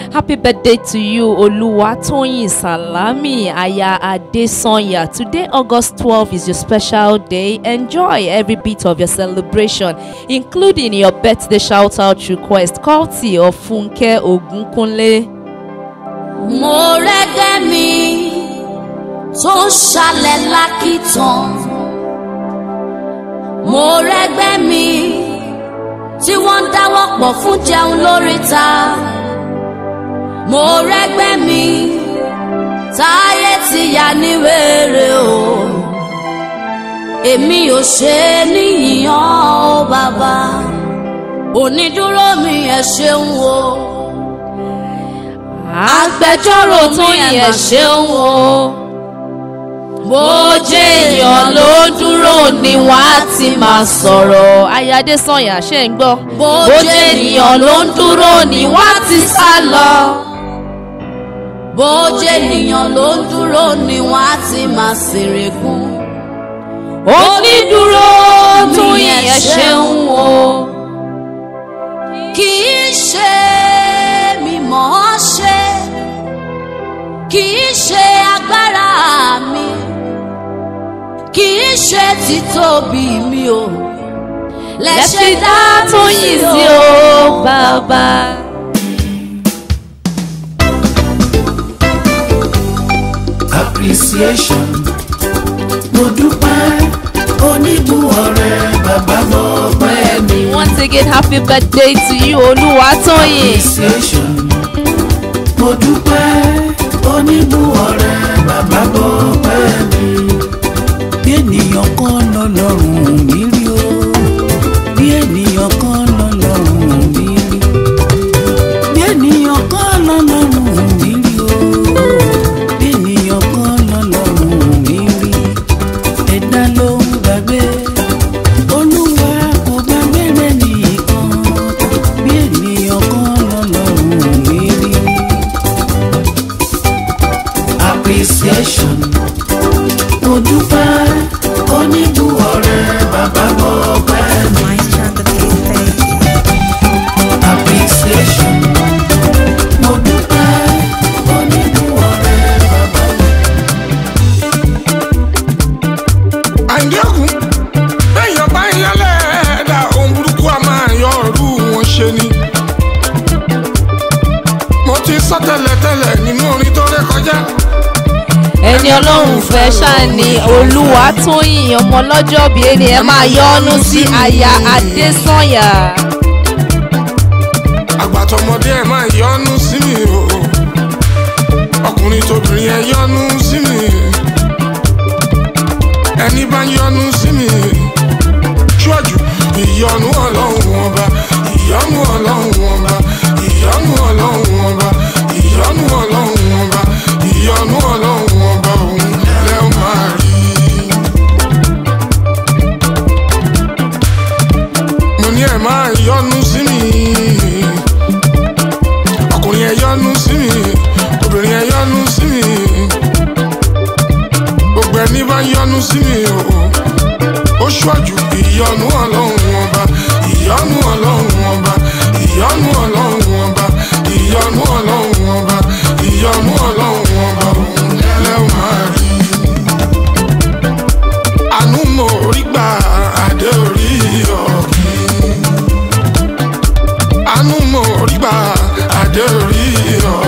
Happy birthday to you, Oluwatoyin Salami Aya Adesanya. Today, August 12, is your special day. Enjoy every bit of your celebration, including your birthday shout out request, courtesy of Funke Ogunkunle. mo rẹ́gẹ́ mi tó ń ṣalẹ̀ lákìtàn mo rẹ́gbẹ́ mi tí wọ́n ń dáwọ́ pọ̀ fún jẹun lóríta mo rẹ́gbẹ́ mi táyé ti yà ní wèrè o èmi ò ṣe é níyìnyàn ó bàbá onídúró mi ẹ ṣeun o agbẹjọ́rò Tóyìn ẹ ṣeun o bó jẹ́ èèyàn ló dúró ni wọ́n á ti máa sọ̀rọ̀ Aya Adesanya ṣe ń gbọ́ bó jẹ́ ènìyàn ló ń dúró ni wọ́n á ti sá lọ bó jẹ́ ènìyàn ló ń dúró ni wọ́n á ti máa ṣèrègùn. onídúró Tóyìn ẹ ṣeun o kì í ṣe mímọ̀ ọ́ ṣe kì í ṣe agbára mi kì í ṣe títóbi mi o lẹ́ṣẹ̀ dá Tóyìn sí o bàbá. appreciation mo dúpẹ́ oníbù ọ̀rẹ́ bàbá mo pẹ́ mi. Once again, happy birthday to you, Oluwatoyin. appreciation mo dúpẹ́ oníbù ọ̀rẹ́ bàbá mo pẹ́ mi. bí ènìyàn kan lọ́lọ́run mi rí o bí ènìyàn kan lọ́lọ́run mi rí bí ènìyàn kan lọ́lọ́run mi rí o bí ènìyàn kan lọ́lọ́run mi rí ẹ̀dá ló ń gbàgbé olúwa kò gbàgbé rẹ̀ nìkan bí ènìyàn kan lọ́lọ́run mi rí appreciation mo dúpẹ́ oníbù ọ̀rẹ́ bàbá mo pẹ́ mi appreciation mo dúpẹ́ oníbù ọ̀rẹ́ bàbá mo. àǹdíọ̀gùn bẹ́ẹ̀yàn bá ń yálẹ̀ ẹ̀dá ohun burúkú a máa yọ ọ̀rú wọn ṣe ni. mo ti sọ tẹ́lẹ̀tẹ́lẹ̀ nínú orin tó ré kọjá. ẹni ọlọ́run fẹ́ ṣáàní Olúwatóyìn ọmọ ọlọ́jọ́ bí ẹni ẹ máa yọ́nú sí Aya Adesanya. àgbàtọ̀mọdé ẹ̀ máa yọnu sí mi o ọkùnrin tóbìnrin ẹ̀ yọnu sí mi ẹni bá ń yọnu sí mi ṣíwájú ìyọnu ọlọ́run ọba ìyọnu ọlọ́run ọba ìyọnu ọlọ́run ọba ìyọnu ọlọ́run ọba ìyọnu ọlọ́run ọba òun lẹ́ ó máa rí. mo ní ẹ̀ máa yọnu sí mi ọkùnrin ẹ̀ yọnu sí mi obìnrin ẹ̀ yọnu sí mi gbogbo ẹni bá yọnu sí mi o ó ṣíwájú ìyọnu ọlọ́run ọba ìyọnu ọlọ́run ọba ìyọnu ọlọ́run ọba ìyọnu ọlọ́run ọba ìyọnu ọlọ́run ọba òun lẹ́wọ̀n máa rí àánú mo rí gbà adé orí ọ̀gbìn àánú mo rí gbà adé orí ọ̀gbìn.